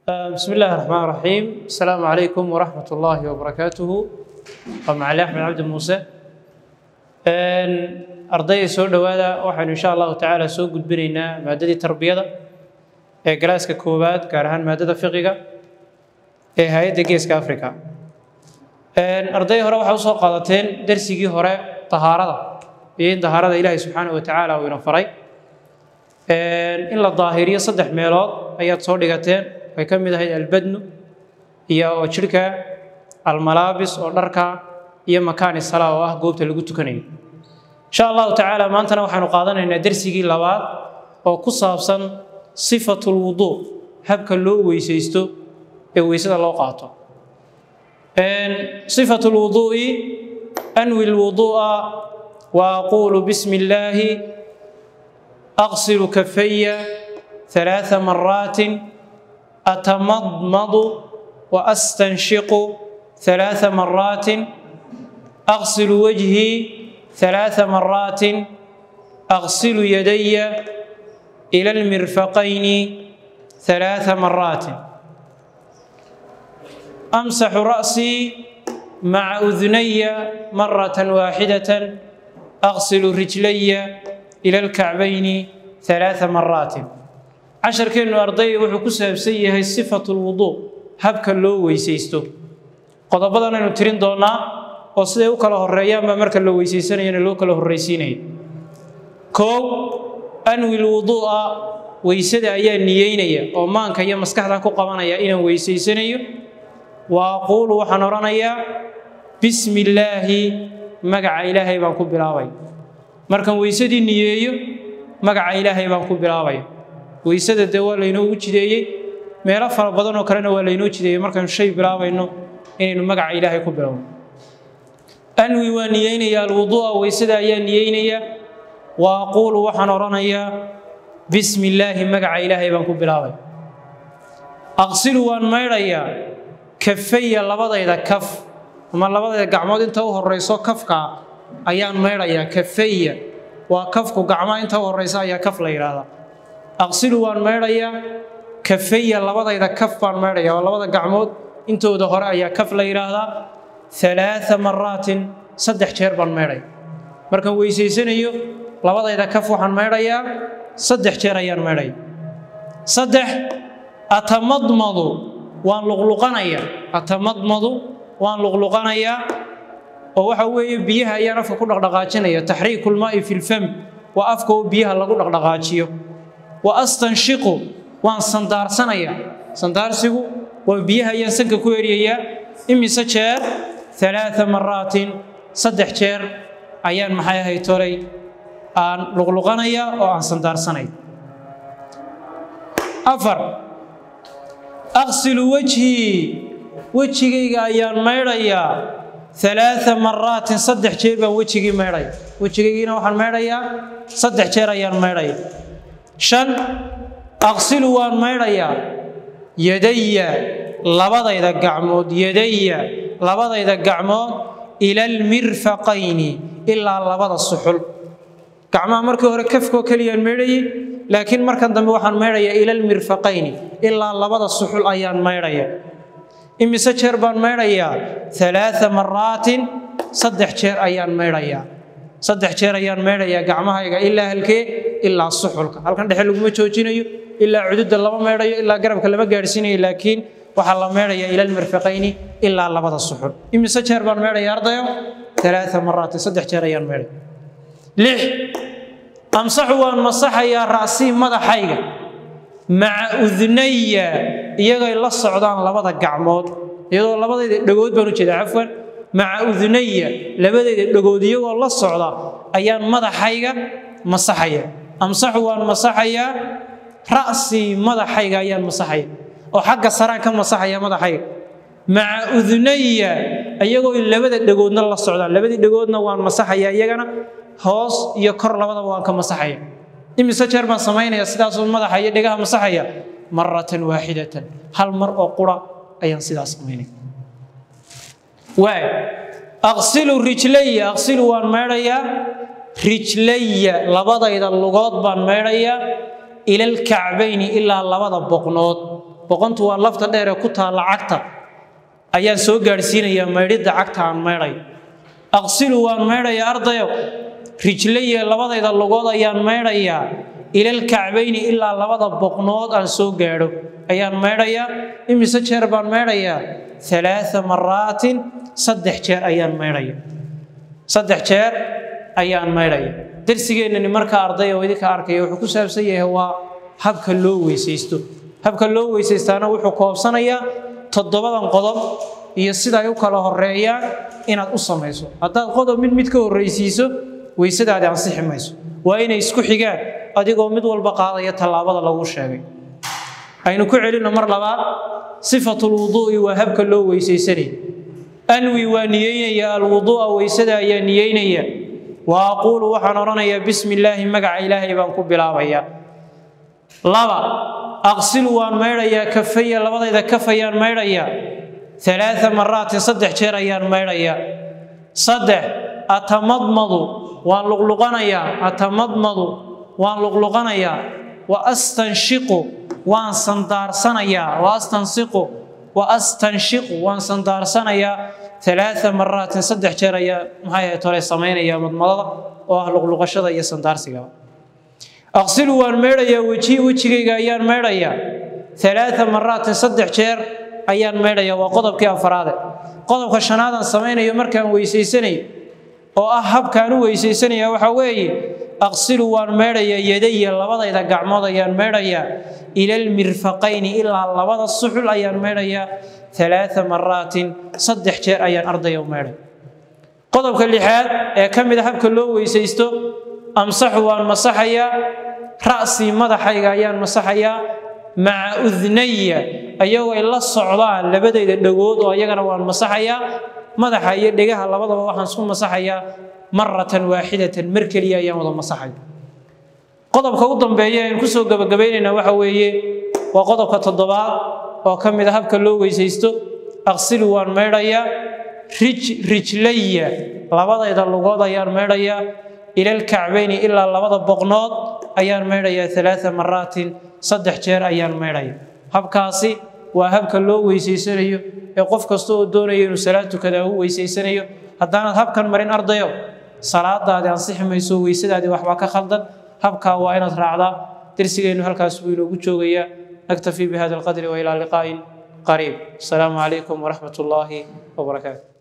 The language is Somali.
بسم الله الرحمن الرحيم السلام عليكم ورحمة الله وبركاته ومعالي أحمد عبد موسى ardayda soo dhowaada waxaynu insha allahu tacaala soo gudbinaynaa maadadii tarbiyada ee galaaska koowaad gaar ahaan maadada fiqiga ee hay-adda geeska africa arday hore waxaa usoo qaadateen darsigii hore tahaarada iyo in tahaarada ilaahay subxaana wa tacaala uu ina faray in la daahiriyo saddex meelood ayaad soo dhigateen way ka mid ahayd albadnu iyo oo jidhka almalaabis oo dharka iyo makaani salaa oo ah goobta lagu tukanayo insha allahu tacaala maantana waxaanu qaadanaynaa dersigii labaad oo ku saabsan sifatu lwuduu habka loo weysaysto ee weysada loo qaato sifatu lwuduu'i anwi lwuduu'a wa aquulu bismi illaahi aqsilu kafaya ثلاث مرات أتمضمض وأستنشق ثلاث مرات أغسل وجهي ثلاث مرات أغسل يدي إلى المرفقين ثلاث مرات أمسح رأسي مع أذني مرة واحدة أغسل رجلي إلى الكعبين ثلاث مرات عشر كيلو أرضي وحكو سابسي هي صفة الوضوء هبك اللو ويسيستو قضبضنا نترين دونا oo siday u kala horeeyaan baa marka la weysaysanayana loo kala horraysiinaya koow anwi lwuduu'a weysada ayaa niyeynaya oo maanka iyo maskaxdan ku qabanaya inaan weysaysanayo wa aquulu waxaan odhanayaa bismi illaahi magaca ilaahay baan ku bilaabay markaan weysadii niyeeyo magaca ilaahay baan ku bilaabaya weysada dee waa laynoogu jideeyey meelo fara badan oo kalena waa laynoo jideeyey markaanu shay bilaabayno inaynu magaca ilaahay ku bilowno anwi waa niyeynaya alwuduu'a weysada ayaa niyeynaya wa aquulu waxaan odhanayaa bismi illaahi magaca ilaahay baan ku bilaabay aqsilu waan maydhayaa kafaya labadayda kaf ama labadayda gacmood inta u horeyso kafka ayaan maydhayaa kafaya waa kafku gacmaha inta u horeysa ayaa kaf la yidhaahdaa aqsilu waan maydhayaa kafaya labadayda kaf baan maydhaya waa labada gacmood intooda hore ayaa kaf la yidhaahdaa ثلاث مرات صدح jeer baan meedhay markaan weysaysanayo labadayda kaf waxaan meedhayaa saddex jeer ayaan meedhay saddex atamadmadu waan luqluqanayaa atamadmadu waan luqluqanayaa oo waxa weeye biyaha ayaan afka ku dhaqdhaqaajinaya taxriiku lmaa'i fi lfam waa afka oo biyaha lagu dhaqdhaqaajiyo wa astanshiqu waan sandaarsanayaa sandaarsigu waa biyaha ayaan sanka ku eriyayaa imise jeer ثلاث مرات صدح جير أيان محايا هاي توري آن لغلغانيا أو آن سندار سني أفر أغسل وجهي وجهي أيان ميريا ثلاث مرات صدح جير بان وجهي ميريا وجهي نوحا ميريا صدح جير أيان ميريا شن أغسل وان ميريا يدي labadayda gacmood yadaya labadayda gacmood ila almirfaqayni ilaa labada suxul gacmaha markii hore kafkoo keliyaan meedhayay laakiin markan dambe waxaan meedhayaa ila almirfaqayni ilaa labada suxul ayaan meedhaya imise jeer baan meedhayaa alaaa maraatin saddex jeer ayaan meedhayaa saddex jeer ayaan meedhayaa gacmahayga ilaa halkee ilaa suxulka halkan dhexe laguma joojinayo ilaa cududa lama meedhayo ilaa garabka lama gaadhsiinayo laakiin waxaa la meedhayaa ila almirfaqayni ilaa labada suxul imise jeer baan meedhaya ardayo alaaa maraatin saddex jeer ayaan meedhay lix amsaxu waan masaxayaa ra'sii madaxayga maca udnaya iyagay la socdaan labada gacmood iyadoo labadayda dhagood baan u jeedaa cafwan maca udnaya labadayda dhagood iyagoo la socda ayaan madaxayga masaxaya amsaxu waan masaxayaa ra'sii madaxayga ayaan masaxaya oo xagga saraan ka masaxaya madaxayga maca udnaya iyagoo labada dhagoodna la socdaan labadii dhagoodna waan masaxaya iyagana hoos iyo kor labadaba waan ka masaxaya imise jeer baan samaynaya sidaasoo madaxa iyo dhegaha masaxaya maratan waaxidatan hal mar oo qura ayaan sidaas samaynaya waay aqsilu rijlaya aqsilu waan meedhayaa rijlaya labadayda lugood baan meedhayaa ila alkacbayni ilaa labada boqnood boqontu waa lafta dheer ee ku taalla cagta ayaan soo gaadhsiinayaa maydhidda cagta aan maydhayo aqsilu waan maydhayaa ardayo rijlaya labadayda lugood ayaan maydhayaa ilal kacbayni ilaa labada boqnood aan soo gaadho ayaan maydhayaa imise jeer baan maydhayaa alaaa maraatin saddex jeer ayaan maydhaya saddex jeer ayaan maydhaya darsigeennani markaa ardaya oo idinka arkaya wuxuu ku saabsan yahay waa habka loo weysaysto habka loo weysaystaana wuxuu koobsanayaa toddobadan qodob iyo sida ay u kala horeeyaan inaad u samayso haddaad qodob mid mid ka horraysiiso weysadaadi ansixi mayso waa inay isku xigaan adigoo mid walba qaadaya tallaabada lagu sheegay aynu ku celinno mar labaad sifatulwuduu'i waa habka loo weysaysanaya anwi waa niyeynaya alwuduu'a weysada ayaa niyeynaya wa aquulu waxaan odhanayaa bismi illaahi magaca ilaahay baan ku bilaabayaa laba aqsilu waan maydhayaa kafaya labadayda kafayaan maydhayaa alaaa maraatin saddex jeer ayaan maydhayaa saddex atamadmadu waan luqluqanayaa atamadmadu waan luqluqanayaa wa astanshiqu waan sandaarsanayaa wa astansiqu wa astanshiqu waan sandaarsanayaa alaaa maraatin saddex jeer ayaa maxay ahayd hore samaynaya madmadada oo ah luqluqashada iyo sandaarsigaba aqsilu waan maydhayaa weji wejigayga ayaan maydhayaa alaaa maraatin saddex jeer ayaan maydhayaa waa qodobkii afaraade qodobka shanaadaan samaynayo markaan weysaysanayo oo ah habkaan u weysaysanaya waxaa weeye aqsilu waan maydhayaa yadaya labadayda gacmood ayaan maydhayaa ilalmirfaqayni ilaa labada suxul ayaan maydhayaa alaaa maraatin saddex jeer ayaan ardaya u maydhay qodobka lixaad ee ka mid a habka loo weysaysto amsaxu waan masaxayaa ra'sii madaxayga ayaan masaxayaa maca udnaya ayagoo ay la socdaan labadayda dhagood oo ayagana waan masaxayaa madaxa iyo dhegaha labadaba waxaan isku masaxayaa maratan waaxidatan mar keliya ayaan wada masaxaya qodobka u dambeeya aan kusoo gabagabaynayna waxa weeye waa qodobka toddobaad oo ka mid a habka loo weysaysto aqsilu waan maydhayaa rij rijlaya labadayda lugood ayaan maydhayaa ilalkacbayni ilaa labada boqnood ayaan maydhayaa alaaa maraatin saddex jeer ayaan maydhaya habkaasi waa habka loo weysaysanayo ee qof kasta oo doonaya inuu salaad tukada u weysaysanayo haddaanaad habkan marin ardayo salaadaadi ansixi mayso weysadaadii waxbaa ka khaldan habkaa waa inaad raacdaa darsigeennu halkaas buu inoogu joogayaa naktafi bihada alqadri wa ilaa liqaa'in qariib asalaamu calaykum waraxmat ullaahi wabarakaatu